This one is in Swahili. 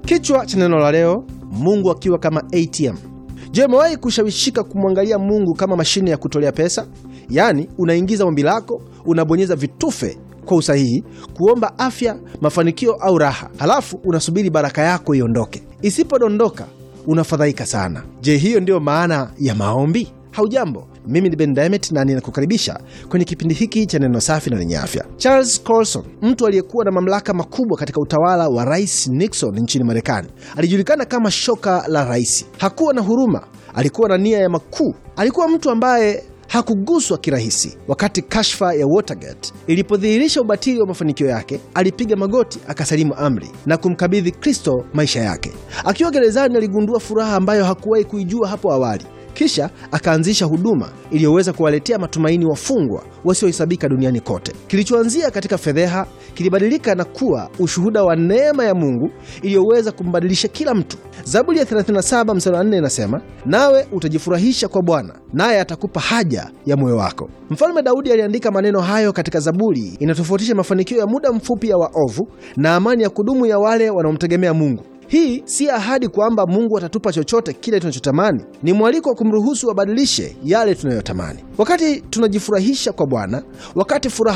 Kichwa cha neno la leo, Mungu akiwa kama ATM. Je, umewahi kushawishika kumwangalia Mungu kama mashine ya kutolea pesa? Yaani, unaingiza ombi lako, unabonyeza vitufe kwa usahihi kuomba afya, mafanikio au raha, halafu unasubiri baraka yako iondoke. Isipodondoka unafadhaika sana. Je, hiyo ndiyo maana ya maombi? Haujambo, mimi ni Ben Diamond na ninakukaribisha kwenye kipindi hiki cha neno safi na lenye afya. Charles Colson, mtu aliyekuwa na mamlaka makubwa katika utawala wa Rais Nixon nchini Marekani, alijulikana kama shoka la rais. Hakuwa na huruma, alikuwa na nia ya makuu. Alikuwa mtu ambaye hakuguswa kirahisi. Wakati kashfa ya Watergate ilipodhihirisha ubatili wa mafanikio yake, alipiga magoti, akasalimu amri na kumkabidhi Kristo maisha yake. Akiwa gerezani, aligundua furaha ambayo hakuwahi kuijua hapo awali. Kisha akaanzisha huduma iliyoweza kuwaletea matumaini wafungwa wasiohesabika duniani kote. Kilichoanzia katika fedheha kilibadilika na kuwa ushuhuda wa neema ya Mungu iliyoweza kumbadilisha kila mtu. Zaburi ya 37 mstari wa 4 inasema, nawe utajifurahisha kwa Bwana, naye atakupa haja ya moyo wako. Mfalme Daudi aliandika maneno hayo katika Zaburi. Inatofautisha mafanikio ya muda mfupi ya waovu na amani ya kudumu ya wale wanaomtegemea Mungu. Hii si ahadi kwamba Mungu atatupa chochote kile tunachotamani. Ni mwaliko wa kumruhusu abadilishe yale tunayotamani. Wakati tunajifurahisha kwa Bwana, wakati furaha